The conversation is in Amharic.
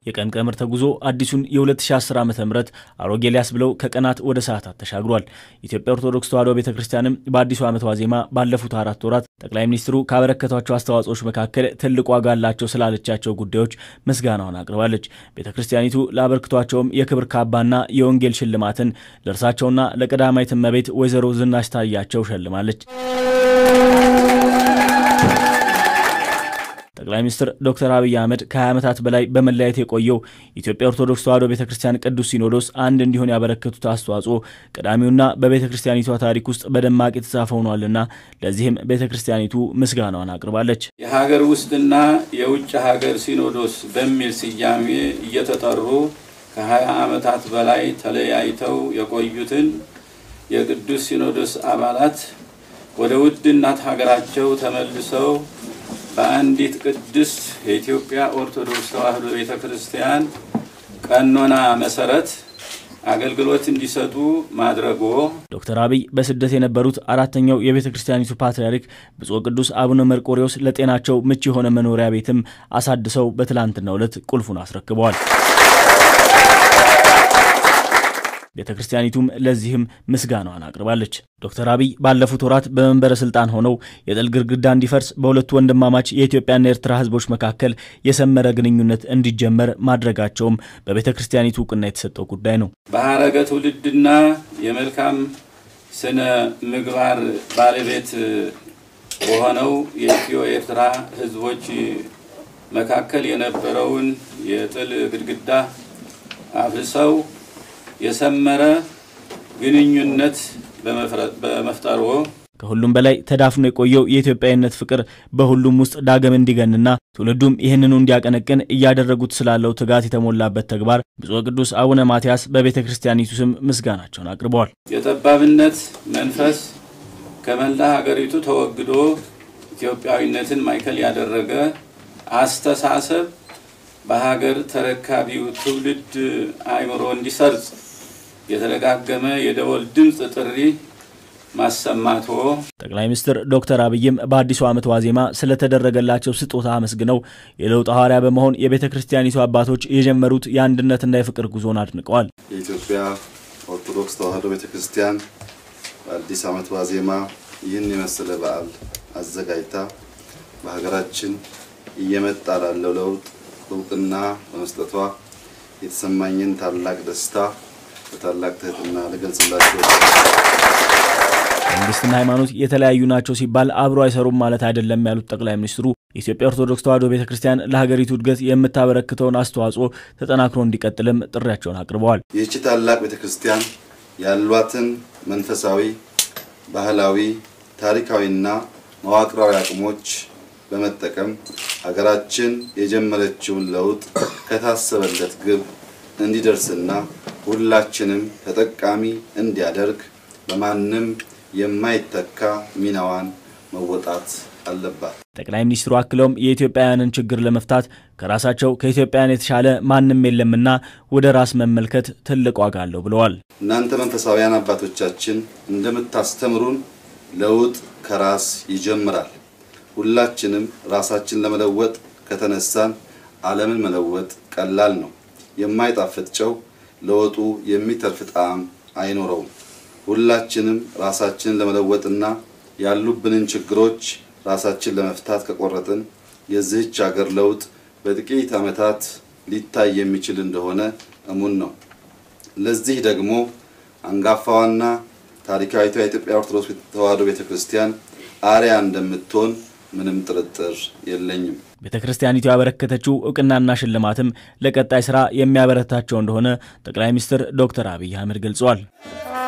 የቀን ቀመር ተጉዞ አዲሱን የ2010 ዓ ም አሮጌ ሊያስብለው ከቀናት ወደ ሰዓታት ተሻግሯል። ኢትዮጵያ ኦርቶዶክስ ተዋሕዶ ቤተ ክርስቲያንም በአዲሱ ዓመት ዋዜማ ባለፉት አራት ወራት ጠቅላይ ሚኒስትሩ ካበረከቷቸው አስተዋጽኦች መካከል ትልቅ ዋጋ አላቸው ስላለቻቸው ጉዳዮች ምስጋናውን አቅርባለች። ቤተ ክርስቲያኒቱ ላበርክቷቸውም የክብር ካባና የወንጌል ሽልማትን ለእርሳቸውና ለቀዳማዊት እመቤት ወይዘሮ ዝናሽ ታያቸው ሸልማለች። ጠቅላይ ሚኒስትር ዶክተር አብይ አህመድ ከ20 ዓመታት በላይ በመለያየት የቆየው የኢትዮጵያ ኦርቶዶክስ ተዋሕዶ ቤተ ክርስቲያን ቅዱስ ሲኖዶስ አንድ እንዲሆን ያበረከቱት አስተዋጽኦ ቀዳሚውና በቤተ ክርስቲያኒቷ ታሪክ ውስጥ በደማቅ የተጻፈ ሆኗልና ለዚህም ቤተ ክርስቲያኒቱ ምስጋናዋን አቅርባለች። የሀገር ውስጥና የውጭ ሀገር ሲኖዶስ በሚል ስያሜ እየተጠሩ ከ20 ዓመታት በላይ ተለያይተው የቆዩትን የቅዱስ ሲኖዶስ አባላት ወደ ውድ እናት ሀገራቸው ተመልሰው በአንዲት ቅድስት የኢትዮጵያ ኦርቶዶክስ ተዋሕዶ ቤተ ክርስቲያን ቀኖና መሰረት አገልግሎት እንዲሰጡ ማድረጎ ዶክተር አብይ በስደት የነበሩት አራተኛው የቤተ ክርስቲያኒቱ ፓትርያርክ ብፁዕ ቅዱስ አቡነ መርቆሬዎስ ለጤናቸው ምቹ የሆነ መኖሪያ ቤትም አሳድሰው በትላንትናው ዕለት ቁልፉን አስረክበዋል። ቤተ ክርስቲያኒቱም ለዚህም ምስጋናዋን አቅርባለች። ዶክተር አብይ ባለፉት ወራት በመንበረ ስልጣን ሆነው የጥል ግድግዳ እንዲፈርስ በሁለቱ ወንድማማች የኢትዮጵያና የኤርትራ ሕዝቦች መካከል የሰመረ ግንኙነት እንዲጀመር ማድረጋቸውም በቤተ ክርስቲያኒቱ እውቅና የተሰጠው ጉዳይ ነው። በሀረገ ትውልድና የመልካም ስነ ምግባር ባለቤት በሆነው የኢትዮ ኤርትራ ሕዝቦች መካከል የነበረውን የጥል ግድግዳ አፍርሰው የሰመረ ግንኙነት በመፍጠሩ ከሁሉም በላይ ተዳፍኖ የቆየው የኢትዮጵያዊነት ፍቅር በሁሉም ውስጥ ዳግም እንዲገንና ትውልዱም ይህንኑ እንዲያቀነቅን እያደረጉት ስላለው ትጋት የተሞላበት ተግባር ብፁዕ ቅዱስ አቡነ ማትያስ በቤተ ክርስቲያኒቱ ስም ምስጋናቸውን አቅርበዋል። የጠባብነት መንፈስ ከመላ ሀገሪቱ ተወግዶ ኢትዮጵያዊነትን ማዕከል ያደረገ አስተሳሰብ በሀገር ተረካቢው ትውልድ አእምሮ እንዲሰርጽ የተደጋገመ የደወል ድምፅ ጥሪ ማሰማቶ ጠቅላይ ሚኒስትር ዶክተር አብይም በአዲሱ ዓመት ዋዜማ ስለተደረገላቸው ስጦታ አመስግነው የለውጥ ሐዋርያ በመሆን የቤተ ክርስቲያኒቱ አባቶች የጀመሩት የአንድነትና የፍቅር ጉዞን አድንቀዋል። የኢትዮጵያ ኦርቶዶክስ ተዋሕዶ ቤተ ክርስቲያን በአዲስ ዓመት ዋዜማ ይህን የመሰለ በዓል አዘጋጅታ በሀገራችን እየመጣ ላለው ለውጥ እውቅና በመስጠቷ የተሰማኝን ታላቅ ደስታ በታላቅ ትህትና ልገልጽላቸው። መንግስትና ሃይማኖት የተለያዩ ናቸው ሲባል አብሮ አይሰሩም ማለት አይደለም ያሉት ጠቅላይ ሚኒስትሩ የኢትዮጵያ ኦርቶዶክስ ተዋሕዶ ቤተ ክርስቲያን ለሀገሪቱ እድገት የምታበረክተውን አስተዋጽኦ ተጠናክሮ እንዲቀጥልም ጥሪያቸውን አቅርበዋል። ይህቺ ታላቅ ቤተ ክርስቲያን ያሏትን መንፈሳዊ፣ ባህላዊ፣ ታሪካዊና መዋቅራዊ አቅሞች በመጠቀም ሀገራችን የጀመረችውን ለውጥ ከታሰበለት ግብ እንዲደርስና ሁላችንም ተጠቃሚ እንዲያደርግ በማንም የማይተካ ሚናዋን መወጣት አለባት። ጠቅላይ ሚኒስትሩ አክለውም የኢትዮጵያውያንን ችግር ለመፍታት ከራሳቸው ከኢትዮጵያውያን የተሻለ ማንም የለምና ወደ ራስ መመልከት ትልቅ ዋጋ አለው ብለዋል። እናንተ መንፈሳውያን አባቶቻችን እንደምታስተምሩን ለውጥ ከራስ ይጀምራል። ሁላችንም ራሳችን ለመለወጥ ከተነሳን ዓለምን መለወጥ ቀላል ነው። የማይጣፍጥ ጨው ለወጡ የሚተርፍ ጣዕም አይኖረውም። ሁላችንም ራሳችንን ለመለወጥና ያሉብንን ችግሮች ራሳችን ለመፍታት ከቆረጥን የዚህች ሀገር ለውጥ በጥቂት ዓመታት ሊታይ የሚችል እንደሆነ እሙን ነው። ለዚህ ደግሞ አንጋፋዋና ታሪካዊቷ የኢትዮጵያ ኦርቶዶክስ ተዋሕዶ ቤተ ክርስቲያን አርያ እንደምትሆን ምንም ጥርጥር የለኝም። ቤተ ክርስቲያኒቱ ያበረከተችው እውቅናና ሽልማትም ለቀጣይ ስራ የሚያበረታቸው እንደሆነ ጠቅላይ ሚኒስትር ዶክተር አብይ አህመድ ገልጸዋል።